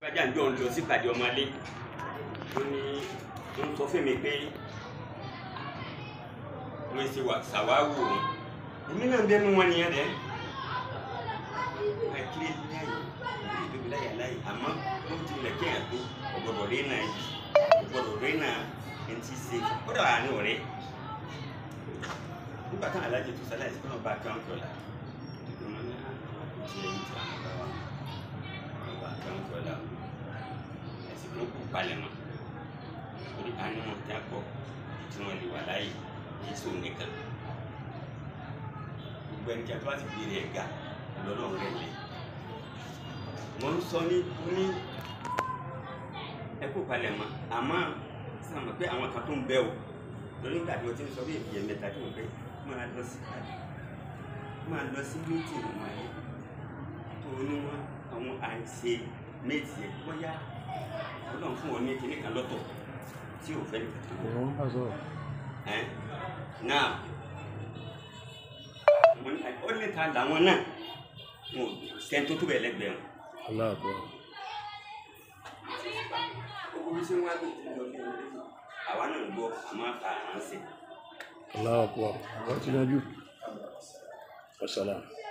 gbájà ń jọ ń lọ sípàdé ọmọlé ó ní ń sọ fún mi pé wọ́n ṣe wà ṣàwáwò òun èmi náà bẹ́ẹ̀ mú wọn nìyẹn dẹ́ akiri láyè ìdílé tóbi láyè láyè àmọ́ wọ́n ti lẹ̀ kéèyàn tó ọ̀gbọ̀dọ̀ rí náà yìí ọ̀gbọ̀dọ̀ rí náà ẹni tí ṣe ó dà wà ní ọ̀rẹ́ nígbà táwọn alájẹ tó sálẹ̀ sí fúnà bá kán kọlà ìdílé wọn ní àwọn àkùtì ẹ̀yìn tí àwọn bá wà wọn bá kán kọlà ẹ̀sìn tó kù palẹ̀ mọ́ orí àánú wọn tí a pọ̀ tí wọ́n lè wà láyè yìí sóun nìkan gbogbo ẹni tí a tó bá ti fi rẹ̀ ga lọ́lọ́run rẹ̀ lé mo ń sọ ní ní ẹkú palẹ̀ mọ́ àmọ́ sàmọ̀ pé àwọn kan tó ń bẹ o lórí nígbà tí mo ti ń sọ bí èyí mẹ́ta tí mo fẹ́ máa lọ sí pàdé máa lọ sí mítì wọn ayé tó ní wọn àwọn àìsè méjì ẹ bóyá ọlọ́run fún wọn ní kinní kan lọ́tọ̀ tí ò fẹ́ nìkan tó òun bá sọ̀rọ̀ ẹ náà mo ní ó ní ta làwọn náà wọn ò sẹ́ni tó tó bẹ̀ lẹ́gbẹ̀ẹ́ wọn. aláàbọ̀ owó tí wọn á lò fún lọ bí wọn lé àwa náà ń gbọ́ àmọ́ àránṣẹ́. aláàbọ̀ àwọn ti yanjú ọ̀sálàmù.